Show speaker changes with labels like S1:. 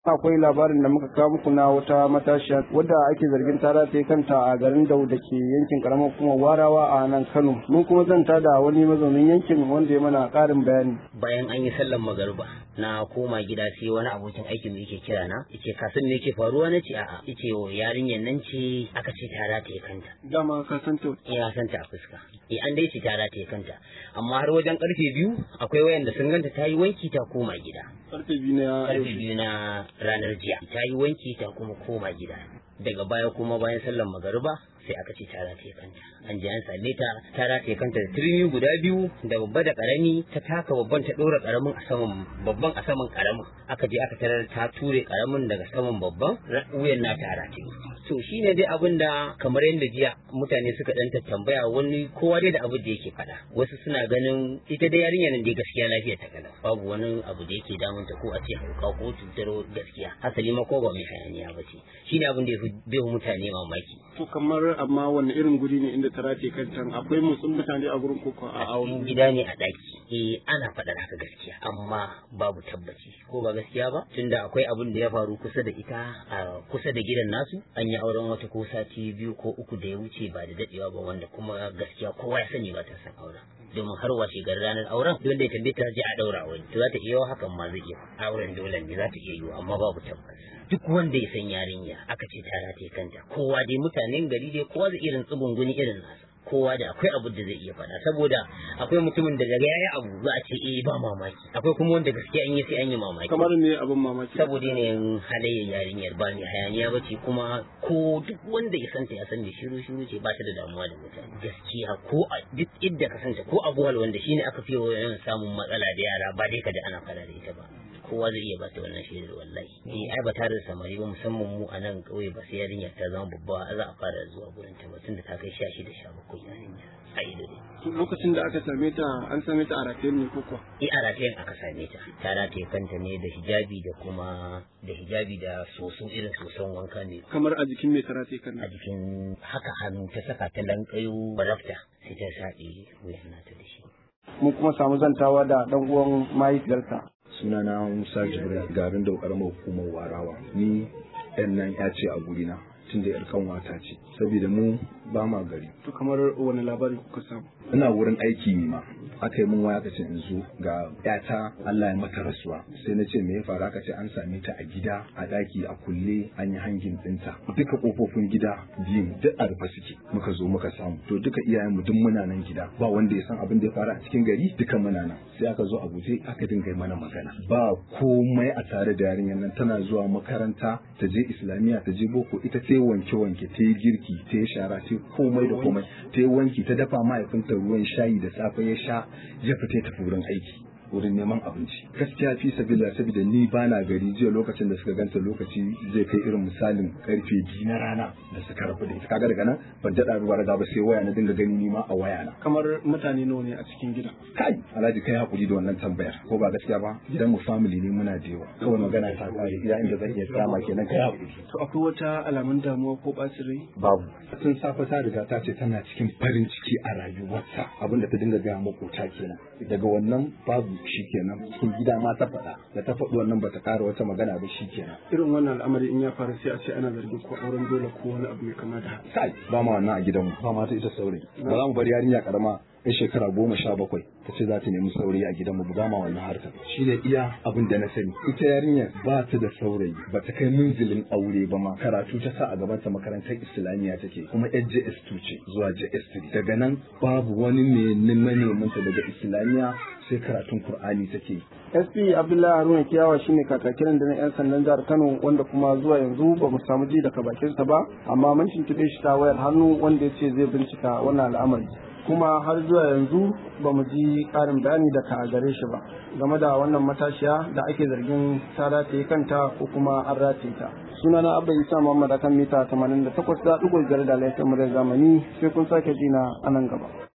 S1: akwai labarin da muka kawo muku na wata matashiya wadda ake zargin ta rataye kanta a garin Dau da ke yankin karamar kuma warawa a nan Kano mun kuma zanta da wani mazaunin yankin wanda ya mana karin bayani
S2: bayan an yi sallan magariba na koma gida sai wani abokin aikin mu yake kira na yace kasan me yake faruwa nace a'a yace yarinyar nan ce aka ce ta rataye kanta
S1: dama ka san ta
S2: ina san ta a fuska eh an dai ce ta rataye kanta amma har wajen karfe biyu akwai wayanda sun ganta ta yi wanki ta koma gida
S1: karfe biyu na
S2: karfe biyu na ranar jiya ta yi wanki ta kuma koma gida daga baya kuma bayan sallar magariba sai aka ce ta rataye kanta an je an same ta ta rataye kanta da turmi guda biyu da babba da karami ta taka babban ta dora karamin a saman babban a saman karamin aka je aka tarar ta ture karamin daga saman babban wuyan na ta rataye to shine dai abin da kamar yadda jiya mutane suka dan tambaya wani kowa dai da abin da yake faɗa wasu suna ganin ita dai yarinya nan dai gaskiya lafiya ta kalau babu wani abu da yake damunta ko a ce hauka ko cutar gaskiya hasali ma ko ba mai hayaniya ba ce shine abin da ya fi mutane mamaki
S1: to kamar amma wanne irin guri ne inda ta rataye kanta akwai motsin mutane a gurin koko a
S2: a gida ne a daki eh ana faɗar haka gaskiya amma babu tabbaci ko ba gaskiya ba tunda akwai abin da ya faru kusa da ita a kusa da gidan nasu an yi auren wata ko sati biyu ko uku da ya wuce ba da dadewa ba wanda kuma gaskiya kowa ya sani ba ta san auren domin har washe garin ranar auren wanda ya tambaye ta je a daura wani to za ta iya hakan ma zai iya auren dole ne za ta iya yiwu amma babu tabbas duk wanda ya san yarinya aka ce ta rataye kanta kowa dai mutanen gari dai kowa zai irin tsugunguni irin nasa kowa da akwai abu da zai iya faɗa saboda akwai mutumin da daga yayi abu za a ce eh ba mamaki akwai kuma wanda gaskiya an yi sai an yi mamaki
S1: kamar ne abin mamaki
S2: saboda yanayin halayyar yarinyar ba mai hayaniya ba ce kuma ko duk wanda ya santa ya san da shiru shiru ce ba ta da damuwa da mutane gaskiya ko a duk idda ka santa ko a buhal wanda shine aka fi yawan samun matsala da yara ba dai ka da ana fara da ita ba kowa zai iya bata wannan shaidar wallahi eh ai ba tare da samari ba musamman mu a nan kauye ba sai yarinya ta zama babba za a fara zuwa gurin ta ba tunda ta kai 16 17 yarinya a ido ne
S1: lokacin da aka same ta an same ta a rataye ne ko kuwa
S2: eh a ratayen aka same ta ta rataye kanta ne da hijabi da kuma da hijabi da soso irin soson wanka ne
S1: kamar a jikin mai ta rataye kan
S2: a jikin haka hannu ta saka ta lankayo barafta sai ta saɗe wuyan nata da shi
S1: mun kuma samu zantawa da dan uwan mahaifiyarta
S3: sunana Musa Jibril garin da karamar hukumar Warawa ni yan nan ya ce a gurina tun da yar kanwata ce saboda mu ba ma gari
S1: to kamar wani labari kuka samu
S3: ina wurin aiki ne ma aka yi min waya kace in zo ga yata Allah ya mata rasuwa sai na ce me ya faru aka ce an same ta a gida a daki a kulle an yi hangin dinta duka kofofin gida biyun duk a rufe suke muka zo muka samu to duka iyayen mu duk muna nan gida ba wanda ya san abin da ya faru a cikin gari duka muna nan sai aka zo a guje aka dinga mana magana ba komai a tare da yarinyar nan tana zuwa makaranta ta je islamiyya ta je boko ita ta yi wanke wanke ta yi girki ta yi shara ta yi komai da komai ta yi wanki ta dafa mahaifinta ruwan shayi da safe ya sha ya fita ya tafi wurin aiki wurin neman abinci gaskiya fi sabila saboda ni bana gari jiya lokacin da suka ganta lokaci zai kai irin misalin karfe biyu na rana da suka rabu da ita kaga daga nan ban daɗa ruwa da ba sai waya na dinga gani ni ma a waya na
S1: kamar mutane nawa ne a cikin gidan
S3: kai alhaji kai hakuri da wannan tambayar ko ba gaskiya ba gidan mu family ne muna da yawa kawai magana ta kare gida inda zan iya kama kenan kai hakuri
S1: to akwai wata alamun damuwa ko ɓacin rai
S3: babu tun safe ta riga ta ce tana cikin farin ciki a rayuwarta abinda ta dinga gaya makota kenan daga wannan babu shi kenan cikin gida ma ta faɗa da ta faɗi wannan bata ƙara wata magana ba shi kenan
S1: irin wannan al'amari in ya faru sai a ce ana zargin ko auren dole ko wani abu mai kama da haka
S3: kai ba ma wannan a gidanmu ba ma ta ita saurayi ba za mu bari yarinya karama ya shekara goma sha bakwai ta ce za ta nemi saurayi a gidanmu ba ma wannan harkar shi ne iya abin da na sani ita yarinya ba ta da saurayi ba ta kai munzilin aure ba ma karatu ta sa a gaban ta makarantar islamiyya take kuma JS2 ce zuwa JS3 daga nan babu wani mai neman ta daga islamiyya sai karatun Kur'ani take
S1: SP Abdullahi Haruna Kiyawa shine kakakiran da na 'yan sandan jihar Kano wanda kuma zuwa yanzu ba mu samu ji daga bakinsa ba amma mun tuntuɓe shi ta wayar hannu wanda ya ce zai bincika wannan al'amari kuma har zuwa yanzu ba mu ji ƙarin bayani daga gare shi ba game da wannan matashiya da ake zargin ta rataye kanta ko kuma an rataye ta sunana abba isa muhammad akan mita 88.5 da laifin muryar zamani sai kun sake jina a nan gaba